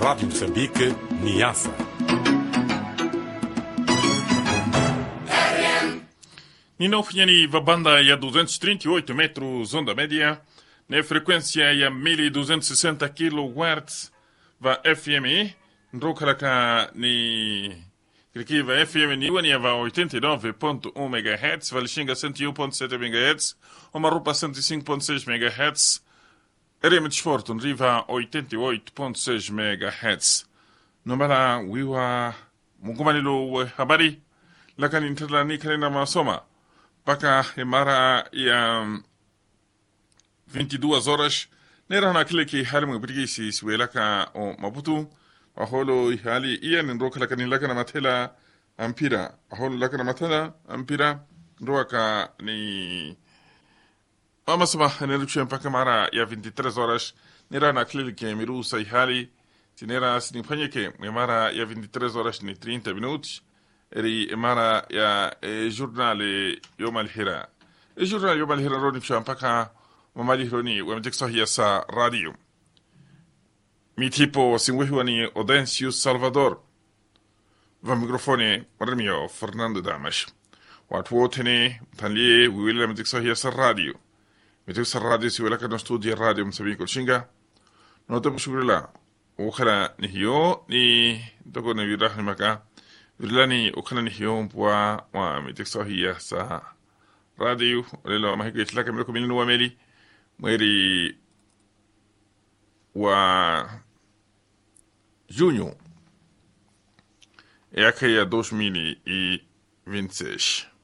Rádio Moçambique, Niassa. Ninaofanyani va banda ya 238 metros onda média na frequência ya 1260 kHz va FM ndokalaka ni Kriki va FM ni wani va 89.1 MHz va lishinga 101.7 MHz omarupa 105.6 MHz RM Sport nriva 88.6 MHz nombala wiwa mungumanilo wa habari lakini ntala ni kalenda masoma mpaka mara ya 22 horas nera na kile ki hali mwe bitiki si siwelaka o maputu aholo hali iya ni ndoka laka ni laka na matela ampira aholo laka na matela ampira ndoka ni mama sama neruchwe mpaka mara ya 23 horas nera na kile ki miru sai hali tinera sinifanyike mara ya 23 horas ni 30 minutos eri mara ya e, journal yom alhira e journal yom alhira roni fsha mpaka mamali roni wamjek sahia sa radio mitipo singwehiwani Odencius Salvador va mikrofoni marmio Fernando Damas watu wote ni mtanlie wiwile mjek sahia sa radio mjek sa radio si welaka no studio radio msabiko shinga note mshugrila ukhala ni hiyo ni toko ni virahni maka virilani ukhana ni hiyo mpwa wa miteksohiya sa radio lelo mahiko itlaka miloko milinu wa meli mweri wa junho yake ya 2026